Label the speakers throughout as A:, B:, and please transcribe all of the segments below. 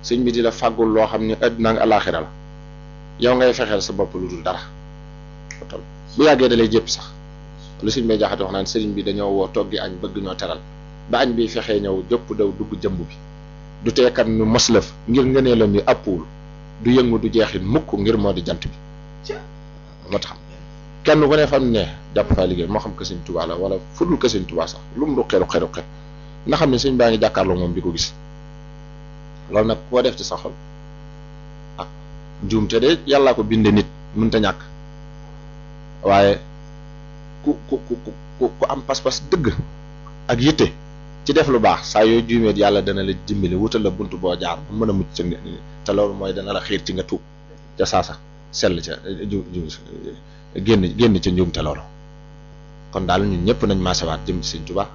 A: sëñ bi di la fàggul loo xam ne àddina ak alaaxira la yow ngay fexeel sa bopp lu dul dara bu yàggee da lay jëpp sax lu sëñ bay jaxate wax naan sëriñ bi dañoo woo toggi añ bëgg ñoo teral ba añ bi fexee ñëw jëpp daw dugg jëmb bi du teekat ñu moslëf ngir ngënee la mi àppuwul du yëngu du jeexit mukk ngir moo di jant bi moo tax kenn ku ne fam ne jàpp faa liggéey moo xam que sëñ Tuubaa la wala fudul que sëñ Tuubaa sax lu mu ruqe ruqe ruqe nga xam ne sëñ baa ngi jàkkaarloo moom di ko gis loolu nag koo def ci sa xol ah njuumte de yàllaa ko binde nit mënta ñàkk waaye ku ku ku ku ku am pas-pas dëgg ak yitte ci def lu baax saa yooyu juumeet yàlla dana la dimbali wutal la bunt boo jaar bu mën a mucc ca te loolu mooy dana la xiir ci nga tuub ca saasa sell ca ju ju génn génn ca njuumte loolu kon daal ñun ñëpp nañ maasewaat jëm ci sëñ Tuubaa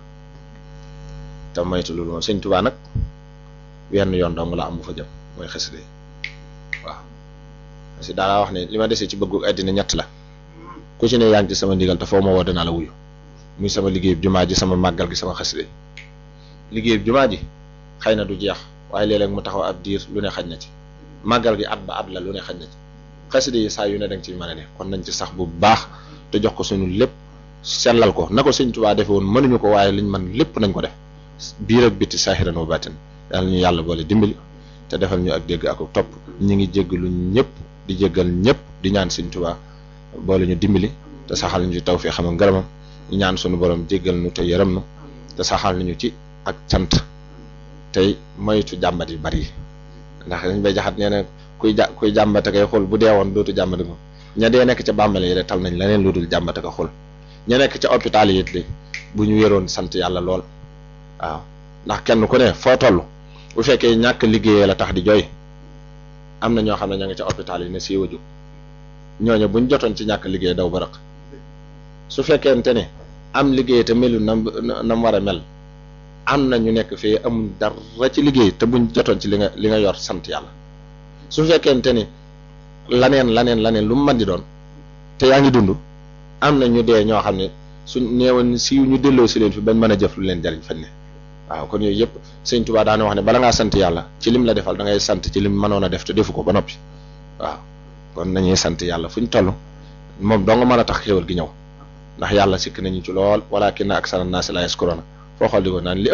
A: te moytu loolu moom sëñ Tuubaa nag wenn yoon dong la am bu fa jëm mooy xasida yi waaw parce que daala wax ne li ma desee ci bëggu àddina ñett la ku ci ne yaa ngi ci sama ndigal te foo ma woo danaa la wuyu muy sama liggéey jumaa ji sama màggal gi sama xasida yi liggéey jumaa ji xëy na du jeex waaye léeg-léeg mu taxaw ab diir lu ne xaj na ci màggal gi at ba at la lu ne xaj na ci xasida yi saa yu ne danga ci mën a ne kon nañ ci sax bu baax te jox ko suñu lépp sellal ko na ko sëñ Tuubaa defe woon mënuñu ko waaye liñ man lépp nañ ko def biir ak bitti saahiran wa baatin yàlla ñu yàlla boole dimbali te defal ñu ak dégg ak topp ñi ngi jéggalu ñëpp di jéggal ñëpp di ñaan sëñ Tuubaa boole ñu dimbali te saxal ñu ci taw fii xam nga ngërëmam ñu ñaan suñu borom jéggal nu te yërëm nu te saxal nañu ci ak cant tey moytu jàmbat yi bari ndax dañ bay jaxat nee na kuy ja kuy jàmbate kay xool bu dee woon dootu jàmbate ko ña dee nekk ca bàmbale yi de tal nañ leneen lu dul jàmbate ko xool ña nekk ca hôpital yi it li bu ñu wéroon sant yàlla lool waaw ndax kenn ku ne foo toll bu fekkee ñàkk liggéeyee la tax di jooy am na ñoo xam ne ña ngi ca hôpital yi ne siiwa jóg ñooñu buñ jotoon ci ñàkk liggéey daw ba rëq su fekkente ne am liggéey te melu nam nam war a mel am na ñu nekk fii amul dara ci liggéey te buñ jotoon ci li nga li nga yor sant yàlla su fekkente ni laneen laneen laneen lu mu mën di doon te yaa ngi dund am na ñu dee ñoo xam ne suñ neewoon si ñu delloo si leen fi bañ mën a jëf lu leen jariñ fañ ne waaw kon yooyu yëpp sëñ Tuubaa daana wax ne bala ngaa sant yàlla ci lim la defal da ngay sant ci lim mënoon a def te defu ko ba noppi waaw kon nañuy sant yàlla fu ñu toll moom dong mën a tax xéwal gi ñëw ndax yàlla sikk nañu ci lool walakin aksara naasi laa yaskuruun foo xool di ko naan li